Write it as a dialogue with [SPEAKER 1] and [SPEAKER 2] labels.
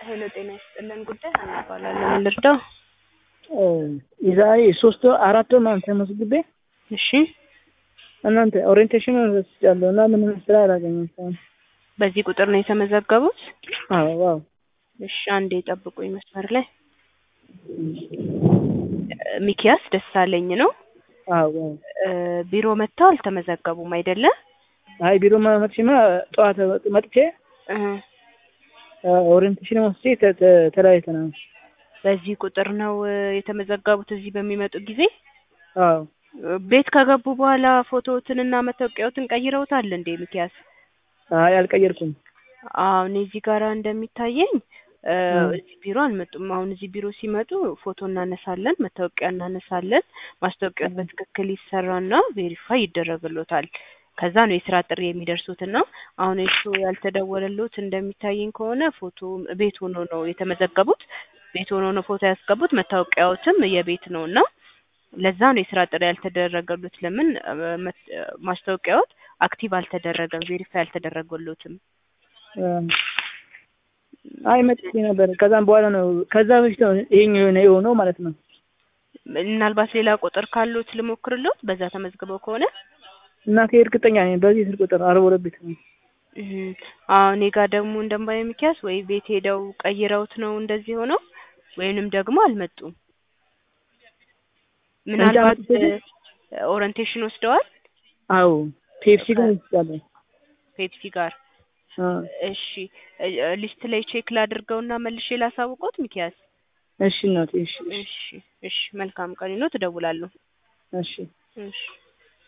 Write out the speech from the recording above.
[SPEAKER 1] ሄሎ ጤና ይስጥልን ጉዳይ ሀና እባላለሁ። ምን ልርዳው?
[SPEAKER 2] የዛሬ ሶስት ወር አራት ወር ምናምን ተመዝግቤ
[SPEAKER 1] እሺ
[SPEAKER 2] እናንተ ኦሪየንቴሽን ወስጃለሁ እና ምንም ስራ አላገኘም እስካሁን።
[SPEAKER 1] በዚህ ቁጥር ነው የተመዘገቡት?
[SPEAKER 2] አዎ አዎ
[SPEAKER 1] እሺ አንዴ ጠብቁኝ መስመር ላይ ሚኪያስ ደሳለኝ ነው።
[SPEAKER 2] አዎ አዎ።
[SPEAKER 1] እ ቢሮ መጥተው አልተመዘገቡም አይደለ?
[SPEAKER 2] አይ ቢሮ መጥቼማ ጠዋት መጥቼ
[SPEAKER 1] እ
[SPEAKER 2] ኦሪየንቴሽን ወስጄ ተ- ተ- ተለያይተናል።
[SPEAKER 1] በዚህ ቁጥር ነው እ የተመዘገቡት እዚህ በሚመጡ ጊዜ?
[SPEAKER 2] አዎ
[SPEAKER 1] ቤት ከገቡ በኋላ ፎቶዎትንና መታወቂያዎትን ቀይረውታል እንዴ ሚኪያስ?
[SPEAKER 2] አይ አልቀየርኩም።
[SPEAKER 1] አዎ እኔ እዚህ ጋራ እንደሚታየኝ እ
[SPEAKER 2] እ
[SPEAKER 1] እዚህ ቢሮ አልመጡም። አሁን እዚህ ቢሮ ሲመጡ ፎቶ እናነሳለን፣ መታወቂያ እናነሳለን። ማስታወቂያው በትክክል ይሰራና ቬሪፋይ ይደረግሎታል። ከዛ ነው የስራ ጥሪ የሚደርሱትና አሁን እሱ ያልተደወለሎት እንደሚታየኝ ከሆነ ፎቶ ቤት ሆኖ ነው የተመዘገቡት። ቤት ሆኖ ነው ፎቶ ያስገቡት። መታወቂያዎትም የቤት ነው እና ለዛ ነው የስራ ጥሪ ያልተደረገሉት። ለምን እ መት- ማስታወቂያዎት አክቲቭ አልተደረገም፣ ቬሪፋይ አልተደረገሎትም።
[SPEAKER 2] እ አይ መጥቼ ነበር። ከዛም በኋላ ነው ከዛ በፊት ነው ይሄኛው የሆነ የሆነው ማለት ነው።
[SPEAKER 1] ምናልባት ሌላ ቁጥር ካሉት ልሞክርሎት በዛ ተመዝግበው ከሆነ
[SPEAKER 2] እናቴ እርግጠኛ ነኝ በዚህ ስልክ ቁጥር አርባ ሁለት ቤት ነው።
[SPEAKER 1] እህ አዎ እኔ ጋር ደግሞ እንደማየው ሚኪያስ ወይ ቤት ሄደው ቀይረውት ነው እንደዚህ ሆነው ወይንም ደግሞ አልመጡም። ምናልባት
[SPEAKER 2] አምጥቼ ግን-
[SPEAKER 1] እ ኦሪንቴሽን ወስደዋል
[SPEAKER 2] አዎ ፔፕሲ ግን ወስጃለሁ።
[SPEAKER 1] ፔፕሲ ጋር።
[SPEAKER 2] አ
[SPEAKER 1] እሺ እ እ ሊስት ላይ ቼክ ላድርገውና መልሼ ላሳውቆት ሚኪያስ።
[SPEAKER 2] እሺ እናቴ እሺ እሺ
[SPEAKER 1] እሺ እሺ መልካም ቀን ነው። ትደውላለሁ።
[SPEAKER 2] እሺ
[SPEAKER 1] እሺ